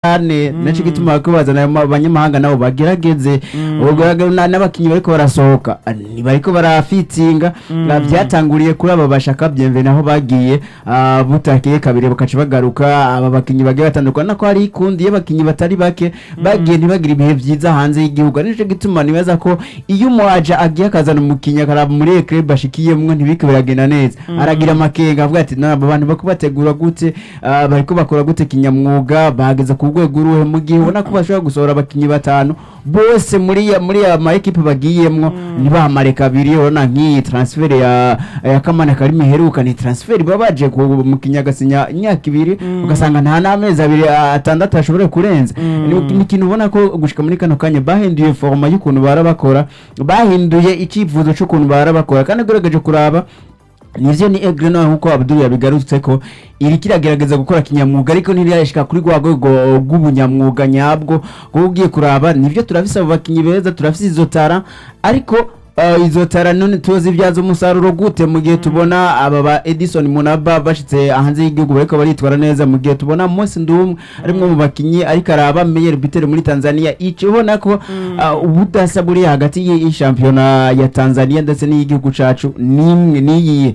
cyane naco gituma bariko bazana ayo ma- abanyamahanga nabo bagerageze ubwo na- n'abakinyi bariko barasohoka ah, ntibariko barafitsinga Ah, vyatanguriye kuri aba bashaka byemve naho bagiye ah, butakiye kabiri bakaca bagaruka aba bakinyi bagiye batandukana ko hari ikundi y'abakinyi batari bake bagiye ntibagira ibihe vyiza hanze y'igihugu ari nico gituma nibaza ko iyo umuaja agiye akazana umukinyi akaraba muri iyo club ashikiyemwo ntibike biragenda neza aragira amakenga avuga ati naba bantu bako bategura gute ah, bariko bakora gute kinyamwuga bageze ku rwego uruhe mu gihe ubona ko bashobora gusohora abakinyi batanu bose muri ya muri ya ma equipe bagiyemwo ntibahamare kabiri urabona nk'iyi transfer ya ya kamana karimi heruka ni transfer baba baje ku mukinyi agasinya imyaka ibiri ugasanga nta n'amezi abiri ah, atandatu ashobora kurenza ni ni ikintu ubona ko gushika muri kano kanya bahinduye foroma y'ukuntu bara bakora bahinduye icyifuzo cy'ukuntu bara bakora kandi ugerageje kuraba nivyo ni egre nawe nkuko abdul yabigarutse ko iri kiragerageza gukora kinyamwuga ariko ntiriyashika kuri rwa rwego rw'ubunyamwuga nyabwo kuko ugiye kuraba nivyo turafise abo bakinyi beza turafise izo tara ariko uh, izo tara none tuzibyaza umusaruro gute mu gihe tubona aba ba Edison Munaba bashitse hanze y'igihugu bariko baritwara neza mu gihe tubona Mose Ndumwe ari mwe mu bakinyi ariko araba meilleur buteur muri Tanzania ico ubona ko uh, ubudasa buri hagati y'iyi shampiyona ya Tanzania ndetse n'iy'igihugu cacu nimwe niyi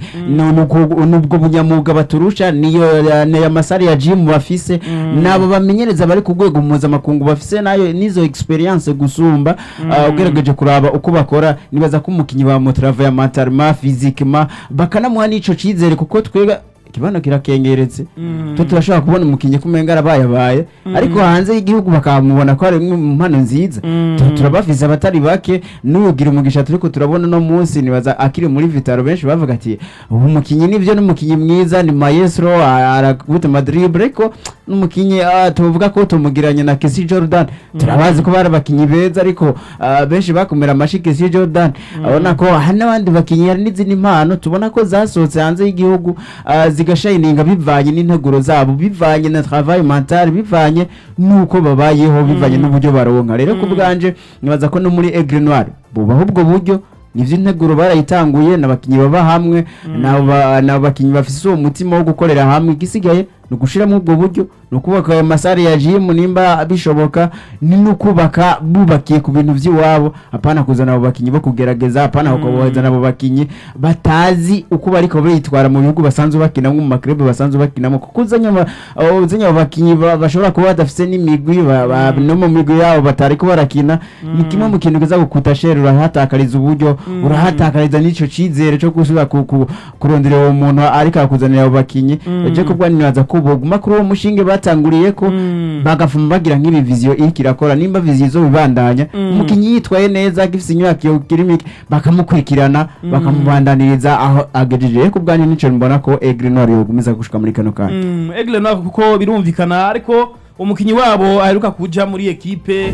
nubwo bunyamwuga baturusha niyo ya masari ya gym bafise nabo bamenyereza bari ku rwego mpuzamakungu bafise nayo nizo experience gusumba uh, ugerageje kuraba uko bakora nibaza ko umukinyi ba motrava mentalema physiquement bakanamuha n'ico cizere kuko twebwe ikibano kirakengeretse twe turashobora kubona umukinnyi kumenga arabayabaye ariko hanze y'igihugu bakamubona ko ari imwe mu mpano nziza Tu- turabafise abatari bake n'ugira umugisha turiko turabona no munsi nibaza akiri muri vitaro benshi bavuga ati ubu mukinnyi nivyo n'umukinnyi mwiza ni maestro a- arakubita madrible ariko n'umukinnyi ah, tuvuga ko tumugiranye na Kesi Jordan turabazi ko bari abakinnyi beza ariko ah, benshi bakumira amashi Kesi Jordan abona ko hari n'abandi bakinnyi hari n'izindi mpano tubona ko zasohotse hanze y'igihugu ah, zigashayininga bivanye n'integuro zabo bivanye na travail mental bivanye n'uko babayeho bivanye n'uburyo baronka rero ku bwanje nibaza ko no muri Aigle Noir bubaho ubwo buryo nivyo integuro barayitanguye n'abakinyi baba hamwe n'aba- n'abakinyi bafise uwo mutima wo gukorera hamwe igisigaye ni ugushiramo ubwo buryo ni ukubaka ayo masare ya jimu nimba bishoboka ni n'ukubaka bubakiye ku bintu vy'iwabo apana kuzana abo bakinyi bo kugerageza apana kuzana abo bakinyi batazi uko bariko bitwara mu bihugu basanzwe bakinamo mu maklube basanzwe bakinamo kuko uzanye aba- abo- uzanye abo bakinyi ba- bashobora kuba badafise n'imigwi ba- ba- no mu migwi yabo batariko barakina ni kimwe mu kintu kiza gukuta shere urahatakariza uburyo urahatakariza n'ico cizere co gusubira ku- ku- kurondera uwo muntu ariko akuzanira abo bakinyi je kubwa nibaza ko boguma kuri uwo mushinge batanguriye ko bagafuma bagira nk'ibi viziyo iriko irakora nimba viziyo izo bibandanya umukinyi yitwaye neza agifise inyubako yo kirimike bakamukurikirana bakamubandaniriza aho agejeje ku bwanyu nico mbona ko Aigle Noir yogumiza gushika muri kano kanya Mm, Aigle Noir kuko birumvikana ariko umukinyi wabo aheruka kuja muri ekipe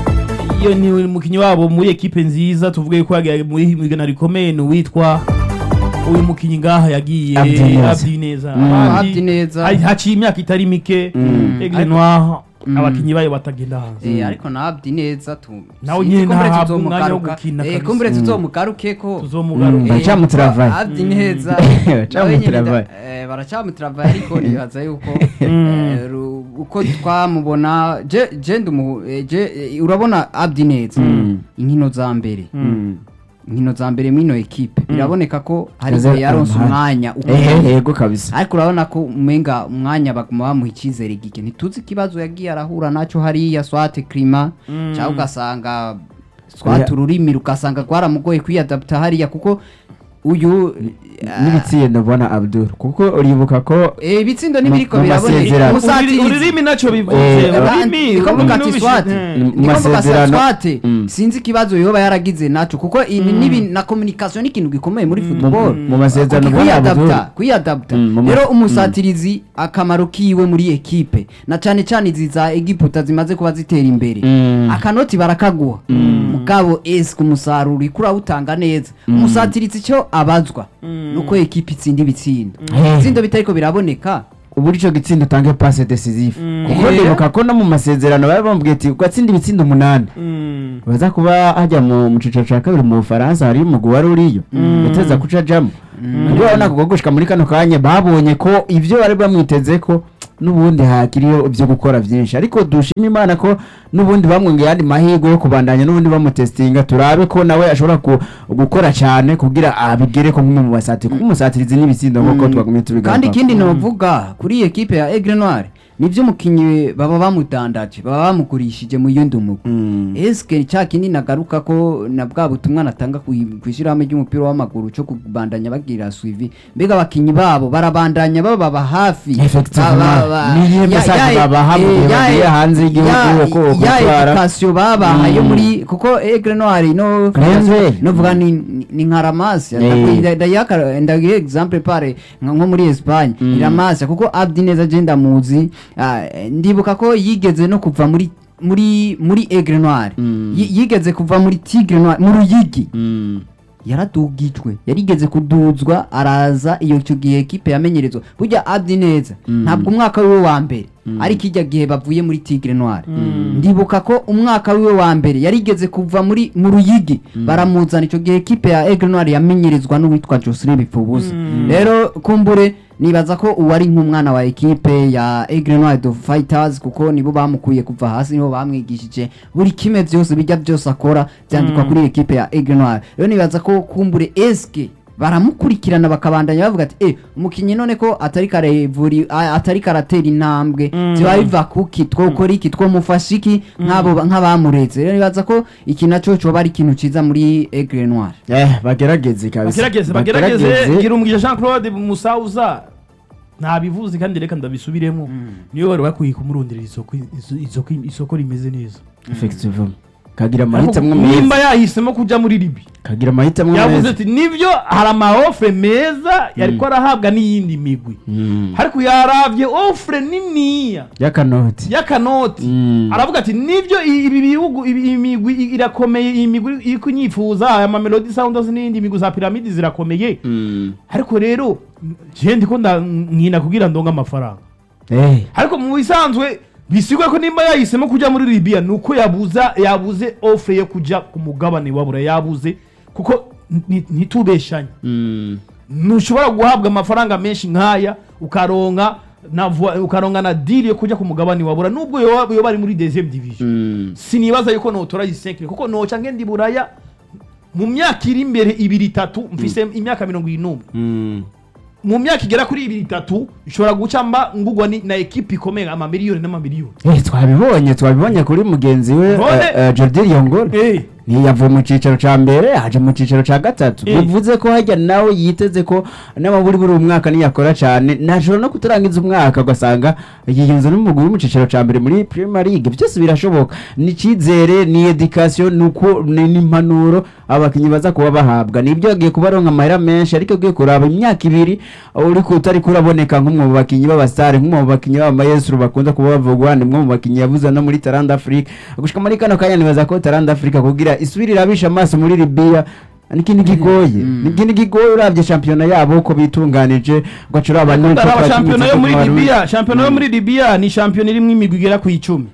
iyo ni umukinyi wabo muri ekipe nziza tuvuge ko yagiye muri himigana rikomeye ni uwitwa uyu mukinyi ngaha yagiye Abdi Neza. Abdi Neza Mm. Abandi- Abdi Neza. hari- haciye imyaka itari mike Mm. Aigle Noir abakinyi bayo batagenda hanze Eh, ariko na Abdi neza tu Nawe sinzi nyene kumbure ntahabwa umwanya wo tuzomugaruka. gukina Eh, kabisa. kumbure tuzomugaruke ko tuzomugaruka Eh, Baracamutravaye. Abdi neza Baracamutravaye. Eh, baracamutravaye ariko nibaza yuko eh, ru- uko twamubona je je ndumu eh, je eh, urabona Abdi neza Mm. inkino za mbere Mm. inkino za mbere mwino ekipe biraboneka ko hari Yaze- igihe yaronse umuhanda. umwanya ehe ukomeye. yego kabisa ariko urabona ko umenga umwanya baguma bamuha icyizere gike ntituzi ikibazo yagiye arahura nacyo hariya swate klima cyangwa ugasanga swate Oya. ururimi rugasanga rwaramugoye kwiyadapta hariya kuko uyu n'ibitsindo mbona Abdul kuko uribuka ko eh, ibitsindo Mu- n'ibiriko mu biraboneka masezerano. Umusatirizi- Ururi- ururimi nacyo bivuze Eh, ururimi Ndiko mvuga ati ururimi swate nubishe- Mu ndiko mvuga masezerano- swate Mm. sinzi ikibazo yoba yaragize naco kuko ibi nibi na communication ni ikintu gikomeye muri football mu masezerano mbona kwiyadapta Abdul kwiyadapta Mm, mu ma- rero umusatirizi akamaro kiwe muri ekipe na cane cane izi za egiputa zimaze kuba zitera imbere Mm. akanoti barakaguha mugabo ese umusaruro uriko urawutanga neza umusatirizi icyo abazwa nuko ekipe itsinda ibitsindo Mm. ibitsindo bitariko biraboneka uburyo ico gitsinda utange passe decisive Mm. kuko Eh. ndibuka ko no mu masezerano bari bambwiye ati ugatsinda ibitsindo umunani Mm. baza kuba hajya mu mu ciciro ca kabiri mu bufaransa hari umugwi wari uriyo uteza kuca ajamo nibwo urabona ko gushika muri kano kanya babonye ko ivyo bari bamwiteze ko n'ubundi hakiriyo ibyo gukora byinshi ariko dushima imana ko n'ubundi bamwongeye ayandi mahirwe yo kubandanya n'ubundi bamutestinga turabe ko nawe ashobora ku- gukora cyane kugira abigere ko nk'umwe mu basatiri kuko umusatirizi n'ibitsindo nk'uko twagumye tubigaruka kandi ikindi novuga kuri iyi ekipe ya Aigle Noir nibyo umukinnyi baba bamudandaje baba bamugurishije mu yindi mugwi Mm. eske cya kindi nagaruka ko na bwa butumwa natanga ku ku ishyirahamwe ry'umupira w'amaguru cyo kubandanya bagira suivi mbega abakinnyi babo barabandanya bababa hafi Effectivement. Ba- ba- ba- Niyihe ya- message ya- babaha mu eh, gihe ya- bagiye hanze y'igihugu ya- uko ya gutwara? education babahaye Mm. muri kuko Aigle Noir no Grenze. novuga ni ni- ni nka ramasi Eh. ndayaka ndagiye example pare nka nko muri Espagne Mm. iramasa kuko Abdi neza je ndamuzi ah, ndibuka ko yigeze no kuva muri muri muri Aigle Noir Mm. Yi- yigeze kuva muri Tigre Noir mu Ruyigi Mm. yaradugijwe yarigeze kuduzwa araza iyo icyo gihe ekipe yamenyerezwa burya Abdi neza Mm. ntabwo umwaka wiwe wa mbere ariko ijya gihe bavuye muri Tigre Noir ndibuka ko umwaka wiwe wa mbere yarigeze kuva muri mu Ruyigi baramuzana icyo gihe ekipe ya Aigle Noir yamenyerezwa n'uwitwa Jocelyn Bipfubusa rero kumbure nibaza ko uwari nk'umwana wa ekipe ya Aigle Noir de Fighters kuko nibo bamukuye kuva hasi nibo bamwigishije buri kimwe byose bijya byose akora byandikwa kuri ekipe ya Aigle Noir rero nibaza ko kumbure eske baramukurikirana bakabandanya bavuga ati eh umukinnyi none ko atari karevuri a- atari karatera intambwe ziba biva kuki twokora iki twomufasha iki nk'abo nk'abamuretse rero nibaza ko iki naco coba ari ikintu ciza muri Aigle Noir Eh, bagerageze kabisa bagerageze bagerageze gira umugisha jean claude musauza ntabivuze kandi reka ndabisubiremo niyo wari bakwiye kumurondera isoko iso- isoko isoko rimeze neza effectivement kagira amahitamo nimba meza yahisemo kujya muri libi kagira amahitamo yavuze meza ati nibyo hari amaofre meza yariko arahabwa n'iyindi migwi Mm. ariko yaravye ofre niniya y'akanoti y'akanoti Mm. aravuga ati nibyo i- ibi bihugu ibi- iyi migwi i- irakomeye iyi migwi iri kunyifuza aya mamelodi sounds n'indi migwi za piramidi zirakomeye Mm. ariko rero je ndiko nda- nkina kugira ndonga amafaranga Eh, ariko mu bisanzwe bisigwe ko nimba yahisemo kujya muri Libya nuko yabuza yabuze ofre yo kujya ku mugabane wabura yabuze kuko ni- ntitubeshanye mm. ntushobora guhabwa amafaranga menshi nk'aya ukaronka na vo- ukaronka na deal yo kujya ku mugabane wabura nubwo yoba yoba ari muri deuxième division Mm. sinibaza yuko notora yisenkire kuko noca ngenda i buraya mu myaka iri imbere ibiri itatu mfise imyaka mirongo irindwi Mm. mu myaka igera kuri ibiri itatu ishobora guca mba ngugwa ni- na ekipi ikomeye amamiliyoni n'amamiliyoni Eh, twabibonye twabibonye kuri mugenzi we None- eh, eh, Jordi Yongol Eh, ntiyavuye mu cyicaro cya mbere aje mu cyicaro cya gatatu Eh. bivuze ko hajya nawe yiteze ko n'amaburi buri umwaka niyakora cyane ntashobora no kutarangiza umwaka ugasanga yiyunze n'umugwi wo mu cyicaro cya mbere muri Premier League byose birashoboka ni icyizere ni education ni uko ni n'impanuro abakinnyi baza kuba bahabwa nibyo yagiye kubaronka amahera menshi ariko ugiye kuraba imyaka ibiri uri ku utari kuraboneka nk'umwe mu bakinnyi b'abasitari nk'umwe mu bakinnyi b'amayesuru bakunda kuba bavugwa ni umwe mu bakinnyi yabuze no muri Taranda Africa gushika muri kano kanya nibaza ko Taranda Africa kugira isubire irabisha amaso muri Libya nikindi gigoye nikindi gigoye uravye shampiyona yabo uko bitunganije ugacura abantu ndaraba shampiyona yo muri Libya shampiyona yo muri Libya ni shampiyona irimwo imigwi igera ku icumi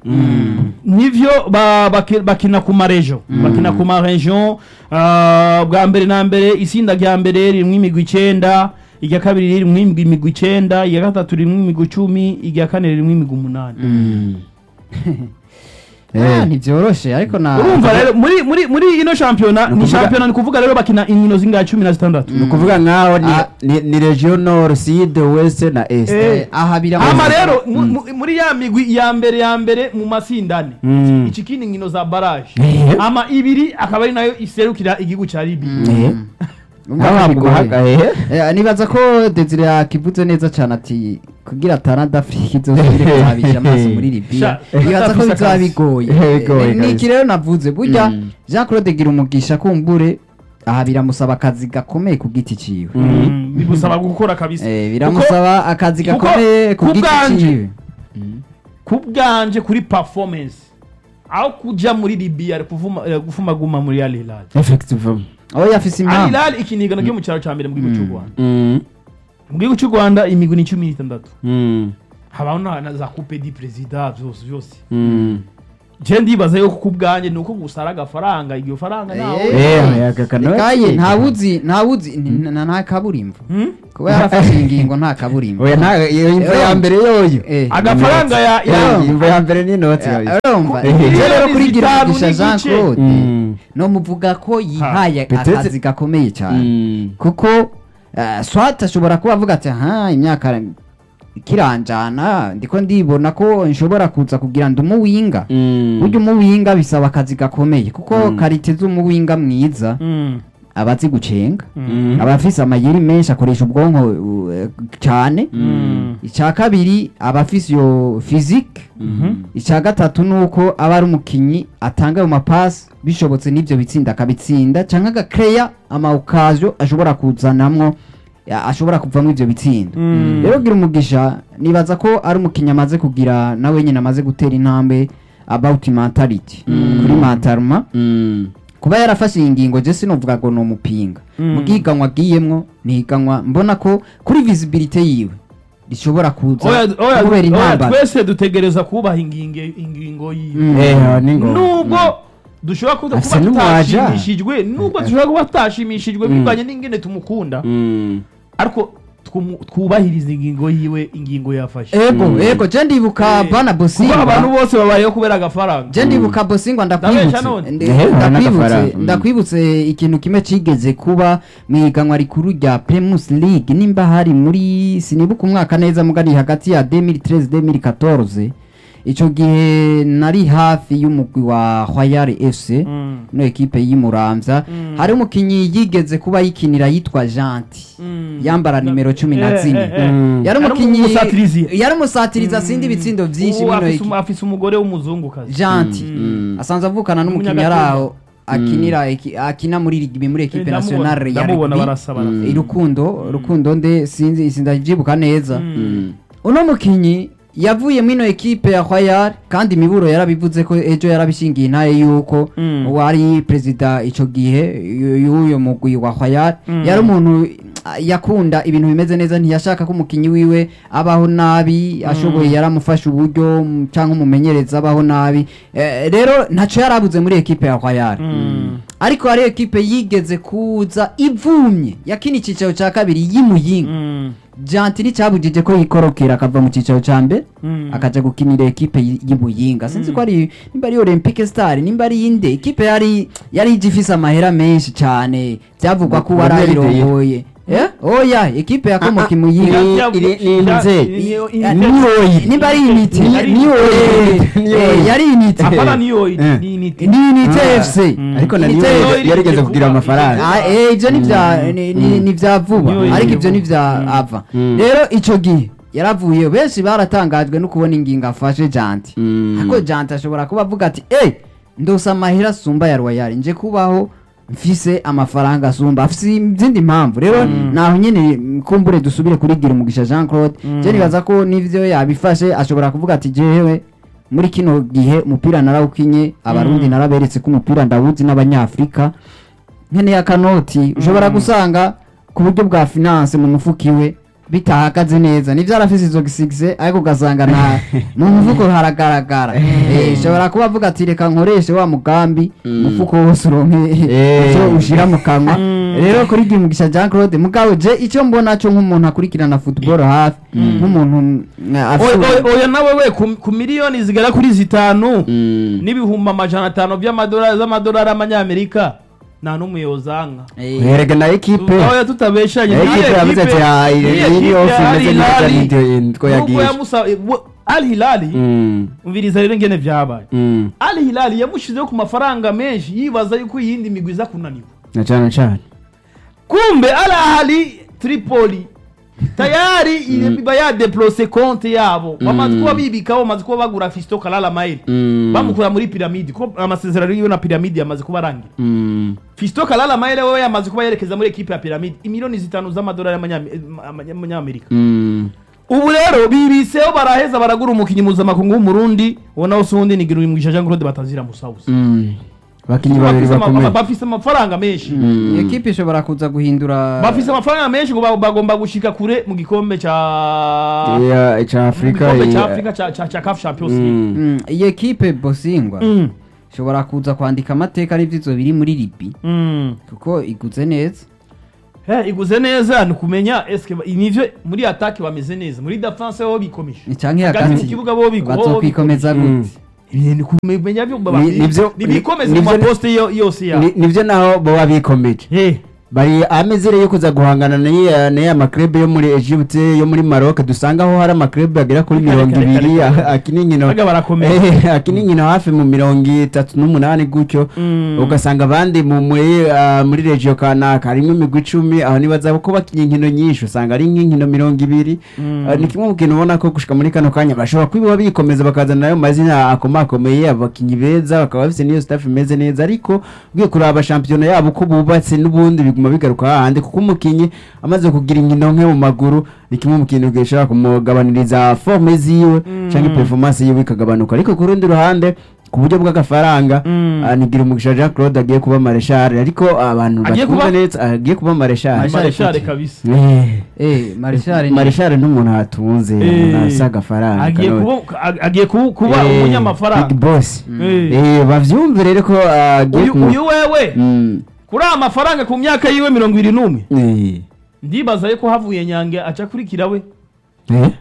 nivyo ba- baki- bakina ku marejo bakina ku marejo ah, bwa mbere na mbere isinda rya mbere ririmwo imigwi icenda irya kabiri ririmwo imigwi imigwi icenda irya gatatu ririmwo imigwi icumi irya kane ririmwo imigwi umunani Ah, ntibyoroshe ariko na urumva rero muri muri muri ino shampiyona ni ukuvuga- shampiyona ni kuvuga rero bakina inkino zingahe cumi na zitandatu ni ukuvuga nkaho ni- Ah. ni- ni region nord sud west na est Eh, aha biramuzi ama rero mu- mu- muri ya migwi ya mbere ya mbere mu masindane Mm. iki kindi nkino za baraje Eh. ama ibiri akaba ari nayo iserukira igihugu cya libiya Eh. Umva Aho ko hamuguhaga, bigoye. eh. Eh, nibaza ko Desire yakivuze neza cyane ati kugira Taranda Africa izosubire kuhabisha amaso muri Libya Sha, nibaza ko afise bizaba akazi. bigoye Eh, bigoye Eh, ni kabisa. iki rero navuze burya Mm. Jean Claude gira umugisha kumbure aha biramusaba akazi gakomeye ku giti ciwe Mm, bigusaba gukora kabisa Eh, biramusaba akazi kuko gakomeye ku ku giti bwanje- ciwe ku bwanje kuri performance aho kujya muri libiya ari kuvuma- eh, gufumaguma muri al hilal effectivement aho yafise al impamvu hilal ikinigano ryo mu cyaro cya mbere mu gihugu cy'u rwanda Mm. mu gihugu cy'u rwanda imigwi ni cumi n'itandatu Mm. habaho na na za coupe di perezida byose byose Mm. je ndibaza yuko kubwanjye nuko gusara agafaranga iryo faranga nawe Eh, aka kanoti. kaye ntawuzi ntawuzi ni- na- nta kaburimbo Hmm? kuba yarafashe ingingo nta kaburimbo oya nta iyo imvo ya mbere yoyo Eh. agafaranga ya ya Eh, imvo ya mbere ni inoti Eh, urumva Eh. ivyo rero kuri Miliyoni zitanu Girumugisha Jean n'igice. Claude Mm. no muvuga ko yihaye Petete- akazi gakomeye cyane Mm. kuko eh, swat ashobora kuba avuga ati aha imyaka ikiranjana ndiko ndibona ko nshobora kuza kugira ndi umuwinga Mm. burya umuwinga bisaba akazi gakomeye kuko Mm. karite z'umuwinga mwiza Mm. aba azi gucenga Mm. aba afise amayeri menshi akoresha ubwonko uh, cyane Mm. icya kabiri aba afise iyo physique Mhm. icya gatatu ni uko aba ari umukinnyi atanga ayo mapasi bishobotse n'ibyo bitsinda akabitsinda cyangwa agakeya amawukazo ashobora kuzanamwo ya- ashobora kuvamo ibyo bitsinda Mm. rero gira umugisha nibaza ko ari umukinnyi amaze kugira nawe nyine amaze gutera intambwe about mentality kuri mentalma Mm. kuba yarafashe iyi ngingo je sinovuga ngo ni umupinga Mm. mu bwiganwa agiyemwo ni higanwa mbona ko kuri visibility yiwe rishobora kuza Oya- oya- kubera oya, intambara twese dutegereza kubaha ingingo ingingo yiwe Mm. Eh, ni ngo. nubwo dushobora kuba Afise kuba n'umwaja. tutashimishijwe nubwo dushobora kuba tutashimishijwe Mm. bivanye n'ingene tumukunda Mm. ariko twumu- twubahiriza ingingo yiwe ingingo yafashe ego Mm. ego je ndibuka Eh, bana kuko abantu bosingwa bose babayeho kubera agafaranga je ndibuka bosingwa Ndabesha ndakwibutse none. Ndi- Ehe, urabona ndakwibutse agafaranga. Mm. ndakwibutse ikintu kimwe cigeze kuba mu ihiganwa rikuru rya Primus League nimba hari muri sinibuka umwaka neza mugari hagati ya 2013 2014 ico gihe nari hafi y'umugwi wa Royal FC Mm. no ekipe y'Imuramvya Mm. hari umukinyi yigeze kuba yikinira yitwa Janti Mm. yambara nimero cumi na Eh, zine eh, eh. Mm. yari Yari umukinyi umusatirizi. yari umusatirizi asindi ibitsindo vyinshi Ubu bino afise iki- umu- afise umugore w'umuzungukazi Janti Mm. asanzwe avukana n'umukinnyi Umunyagatumba. yari aho akinira eki- akina muri rugby muri ekipe Ndamubona- nationale ya ndamubona rugby barasa barasa. Mm. irukundo rukundo nde sinzi sindavyibuka neza Mm. uno mukinyi yavuye mwino ekipe ya Royal kandi imiburo yarabivuze ko ejo yarabishingiye intaye yuko Mm. wari perezida ico gihe y- y'uyo mugwi wa Royal Mm. yari umuntu ah, yakunda ibintu bimeze neza ntiyashaka ko umukinyi wiwe abaho nabi ashoboye yaramufasha uburyo mm, canke umumenyereza abaho nabi Eh, rero ntaco yarabuze muri ekipe ya Royal Mm. ariko hari ekipe yigeze kuza ivumye yakina icicaro ca kabiri y'imuyinga Mm. janti nticyabujije ko yikorokera akava mu cyicaro cya mbere Mm. akaja gukinira ekipe y- y'imuyinga sinzi ko ari nimba ari olympique star nimba ari inde ekipe yari yari ije ifise amahera menshi cyane byavugwa ko Mu- warayirongoye eh oya ekipe yakomoka Ah, ah, imuyinga iri- Ya- iri- ni ya- nze. niyo- Ah, niyo- niyoyi nimba ari inite Ari- niyoyi Niyoyi. Eh, yari inite Apana niyoyi, Eh. ni inite. ni inite Ah. fc Mm. ariko na Inite- niwe Niyoyi yarigeze iri kugira vuba, amafaranga Ah, eh, ivyo ni vya ni- ni- ni vya vuba Niyoyi ariko iri ivyo ni vuba. vya Mm. ava Mm. rero ico gihe yaravuye benshi baratangajwe no kubona ingingo afashe janti Mm. ariko janti ashobora kuba avuga ati eh ndose amahera asumba ya royal nje kubaho mfise amafaranga asumba afise izindi mpamvu rero naho nyene mm, kumbure dusubire kuri gira umugisha jean claude je nibaza ko n'ivyo yabifashe ashobora kuvuga ati jewe muri kino gihe umupira narawukinye abarundi Mm. naraberetse ko umupira ndawuzi n'abanyafrika nkeneye akanoti ushobora gusanga ku buryo bwa finance mu mufuka iwe bitahagaze neza nivyo arafise izo gisigise ariko ugasanga na mu mufuko haragaragara Eh, ushobora kuba avuga ati reka nkoreshe wa mugambi Mm. umufuko wose uronke Eh. ivyo ushira mu kanwa Mm. rero kuri Gimugisha Jean Claude mugabo je icyo mbona cyo nk'umuntu akurikirana football hafi nk'umuntu mm, Oya- afise oya- oya nawe we ku- ku miliyoni zigera kuri zitanu Mm. n'ibihumbi amajana atanu by'amadolari z'amadolari y'amanyamerika nta n'umwe yozanga Eh, Werega na ekipe oya tutabeshanye Eh, niyo ekipe yavuze ati, "Ah, iyi- niyo iyi ekipe yose ya imeze Al neza Hilal, nibyo nitwo nubwo yagisha." yamusa- we- Al Hilal Mm. umviriza rero ingene vyabaye Mm. Al Hilal yamushizeho ku mafaranga menshi yibaza yuko iyindi migwi iza kunanirwa na cyane cyane kumbe Al Ahly Tripoli tayari iba yadeplose konte yabo bamaze kuba bibikaho bamaze kuba bagura Fisto Kalala Mail Mm. bamukura muri piramide ko amasezerano yiwe na piramide yamaze kuba arangira Mm. Fisto Kalala Mail wewe yamaze kuba yerekeza muri ekipe ya piramide imiliyoni zitanu z'amadolari y'amanyame- y'amanyamerika Mm. ubu rero bibiseho baraheza baragura umukinnyi mpuzamakungu w'umurundi ubona wose uwundi ni Girumugisha Jean Claude batazira musawusa Mm. abakinnyi babiri Bafise ama- bakomeye bafise amafaranga menshi iyi ekipe ishobora kuza guhindura bafise amafaranga menshi ngo ba- bagomba gushika kure mu gikombe ca Ya- ca mu afurika gikombe ca ya- Afrika ca ca ca CAF Champions League Mm. Mm, iyi ekipe bosingwa Mm. ishobora kuza kwandika amateka n'ivyizo biri muri libi Mm. kuko iguze neza Eh, iguze neza ni kumenya eske ba- nivyo muri attaque bameze neza muri defense ho bikomeje canke hagati mu hagati kibuga bo biko bazokwikomeza Mm. gute ibintu kumenya byo baba Ni- nivyo- nibikomeze ni- mu nivyo- maposte yo- yose ya Ni- nivyo naho boba bikomeje eh bari amezere yo kuza guhangana n'iya n'iya maklebe yo muri Egypte yo muri Maroc dusanga aho hari amaklebe agera kuri Kare, mirongo kare, kare, ibiri kare. akina inkino Baga barakomeye. Eh, akina inkino hafi mu mirongo itatu n'umunani gutyo Mm. ugasanga abandi mu muri ah, muri regio kanaka harimo imigwi icumi aho nibaza ko bakinya inkino nyinshi usanga ari nk'inkino mirongo ibiri Mm. Ah, ni kimwe mu kintu ubona ko gushika muri kano kanya bashobora kwiba bikomeza bakazana nayo mazina akomakomeye abakinnyi beza bakaba bafite n'iyo staff imeze neza ariko ugiye kuraba shampiyona yabo uko bubatse n'ubundi biguma bigaruka hahandi kuko umukinnyi amaze kugira inkino nke mu maguru ni kimwe mu kintu gishobora kumugabaniriza forme ziwe cyangwa performance yiwe ikagabanuka ariko ku rundi ruhande ku buryo bw'agafaranga Mm. ah, nigira umugisha Jean Claude agiye kuba mareshal ariko abantu Agiye batwumva kuba- neza agiye kuba mareshal Marshal marshal Futi. kabisa Eh. eh marshal mareshal n'umuntu hatunze Eh. umuntu asa agafaranga agiye kanone. kuba ag- agiye kuba kuba Eh, big umunyamafaranga boss Eh. Eh, bavyumve rero ko agiye uyu ku uyu wewe Mm. kuri aya mafaranga ku myaka yiwe mirongo ibiri n'umwe Eh. ndibaza yuko havuye nyange aca akurikira we Eh?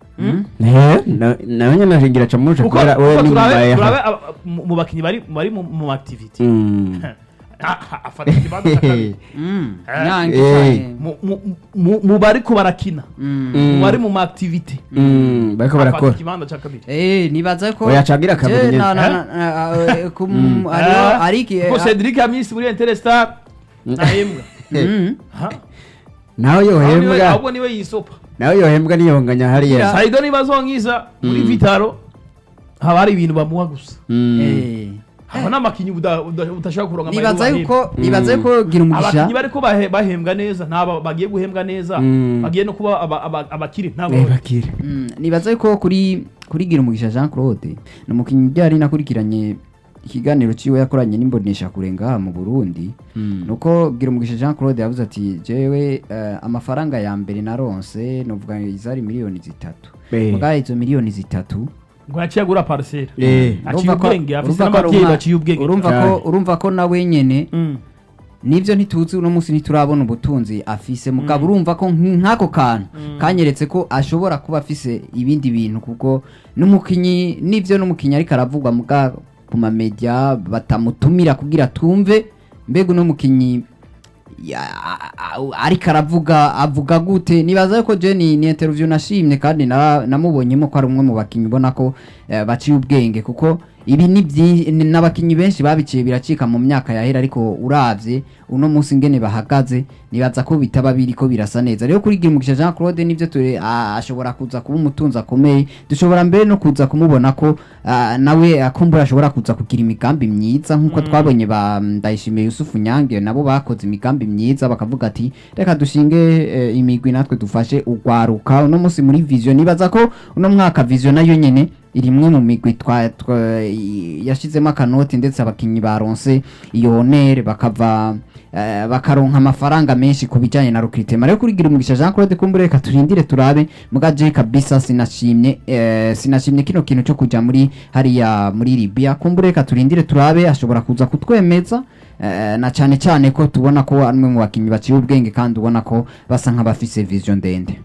Eh, na- nawe nyine nashingira aca muca kuko kubera we kuko ni turabe mumaya turabe aba- mu mu bakinnyi bari bari mu mu activity Mm. Ah, ah, afata ikibanza cya kabiri Mm, Eh. nyange Eh. cane. Mu- mu- mu- mu bariko barakina Mm. Mm. mu bari mu activity Mm, bariko afata barakora ikibanza cya kabiri Eh, nibaza ko Oya, cagira kabiri Je, nyene. na- na- Eh? na- na- eh, ku- hariho Ah, ariki kuko Cedric Amisi muri Interstar ntahembwa Mm. Ha? nawe Aho niwe- yohembwa ahubwo niwe yisopa nawe yohembwa niyonganya hariya saido niba zonkiza muri vitaro haba hari ibintu bamuha gusa Mm. Eh. haba n'amakinyi uda- uda- udashaka kuronka nibaza amahirwe yuko nibaza yuko gira umugisha abakinyi bariko bahe- bahembwa neza ntaba bagiye guhembwa neza Mm. bagiye no kuba aba- aba- abakiri ntabwo Eh, bakire Mm, nibaza yuko kuri kuri gira umugisha Jean Claude ni umukinnyi byari nakurikiranye ikiganiro ciwe yakoranye n'imbonesha kure ngaha mu Burundi nuko gira umugisha Jean Claude yavuze ati jewe eh, amafaranga ya mbere naronse novuga izari miliyoni zitatu Eh. mugaye izo miliyoni zitatu ngo yaciye agura parcelle Eh. aciye urumva ko- ubwenge afise urumva ko ari n'abavyeyi umwa- baciye ubwenge urumva ko cyane. urumva ko nawe nyene Mm. nivyo ntituzi uno munsi ntiturabona ubutunzi afise mugabo urumva ko nk- nk'ako kantu kanyeretse ko ashobora kuba afise ibindi bintu kuko n'umukinyi nivyo n'umukinyi ariko aravugwa muga ku mamedia batamutumira kugira tumve mbega uno mukinyi ya- a- a- ariko aravuga avuga gute nibaza yuko je ni, ni interview nashimye kandi na- namubonyemo ko ari umwe mu bakinyi ubona ko eh, baciye ubwenge kuko ibi ni byi- ni- n'abakinyi benshi babiciye biracika mu myaka yahera ariko uravye uno munsi ngene bahagaze nibaza ko bitaba biriko birasa neza rero kuri Girumugisha Jean Claude nivyo ture a- ashobora kuza kuba umutunzi akomeye dushobora mbere no kuza kumubona ko ah, nawe akumbura ashobora kuza kugira imigambi myiza nkuko twabonye ba Ndayishimiye Yusufu Nyange nabo bakoze imigambi myiza bakavuga ati reka dushinge eh, imigwi natwe dufashe ugwaruka uno munsi muri vision nibaza ko uno mwaka vision nayo nyene iri imwe mu migwi twa, twa i- yashizemo akanoti ndetse abakinyi baronse iyo honere bakava eh, bakaronka amafaranga menshi ku bijanye na recruitment rero kuri Girumugisha Jean Claude kumbure reka turindire turabe muga je kabisa sinashimye eh, sinashimye kino kintu cyo kuja muri hariya muri Libya kumbure reka turindire turabe ashobora kuza kutwemeza eh, na cyane cyane ko tubona ko ari umwe mu bakinyi baciye ubwenge kandi ubona ko basa nk'abafise vision ndende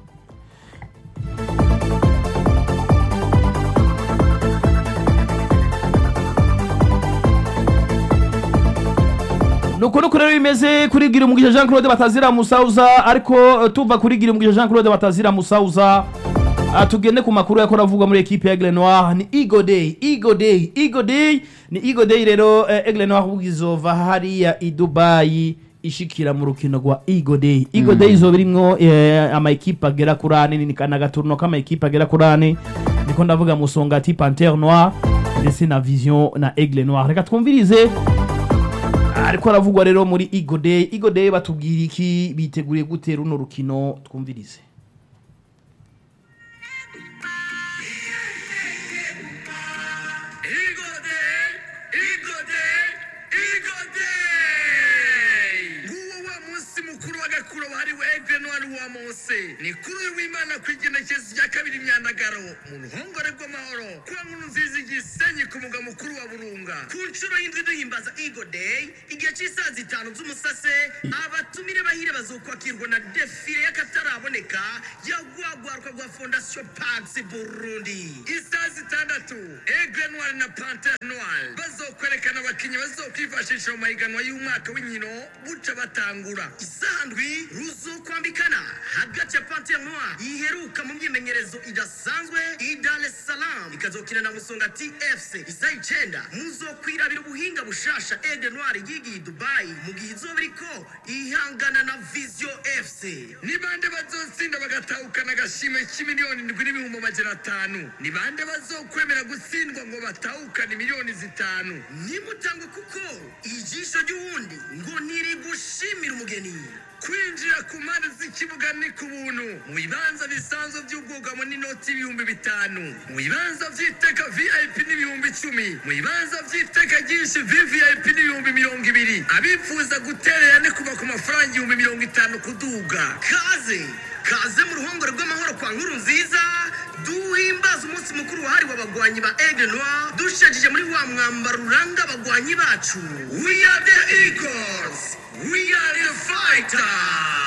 nuko nuko rero bimeze kuri gira umugisha Jean Claude batazira musauza ariko eh, tuva kuri gira umugisha Jean Claude batazira musauza Ah, tugende ku makuru yakora avugwa muri ekipe ya Aigle Noir ni Eagle Day Eagle Day Eagle Day ni Eagle Day rero eh, Aigle Noir bugizova hariya i Dubai ishikira mu rukino rwa Eagle Day Eagle Day izoba irimwo eh, ama ekipe agera kuri ane ni kana gaturno kama ekipe agera kuri ane niko ndavuga musongati Panthère Noir ndetse na Vision na Aigle Noir reka twumvirize ariko aravugwa rero muri Eagle Day Eagle Day batubwira iki biteguriye gute runo rukino twumvirize Eagle Day, Eagle Day, hose ni kuri uyu w'imana ku igenekezo rya kabiri imyandagaro mu ruhongore rw'amahoro kwa nkuru nziza igisenyi ku mugwa mukuru wa burunga ku nshuro y'indwi duhimbaza eagle day igihe cy'isaha zitanu z'umusase abatumire bahire bazokwakirwa na defile y'akataraboneka yagwagwarwa rwa fondation pax burundi isaha zitandatu aigle noir na panter noir bazokwerekana abakinnyi bazokwifashisha mu mahiganwa y'umwaka w'inkino buca batangura isaha ndwi ruzokwambikana hagati ya panter noir iheruka mu myimenyerezo idasanzwe i dar es salaam ikazokina na musonga tfc isaha icenda muzokwirabira ubuhinga bushasha aigle noir yigiye i dubai mu gihe izoba iriko ihangana na visio fc ni bande bazotsinda bagatahukana agashimwe k'imiliyoni ndwi n'ibihumbi amajana atanu ni bande bazokwemera gutsindwa ngo batahukane miliyoni zitanu nimutangwe kuko ijisho ry'uwundi ngo ntirigushimira umugeni kwinjira ku mpande z'ikibuga ni ku buntu mu bibanza bisanzwe by'ubwugamo n'inoti ibihumbi bitanu mu bibanza by'iteka vip n'ibihumbi icumi mu bibanza by'iteka ryinshi vvip n'ibihumbi mirongo ibiri abifuza guterera ni kuva ku mafaranga ibihumbi mirongo itanu kuduga kaze kaze mu ruhongore rw'amahoro kwa nkuru nziza duhimbaza umunsi mukuru wahariwe abagwanyi ba aigle noir dushajije muri wa mwambaro uranga abagwanyi bacu we are the eagles we are the fighters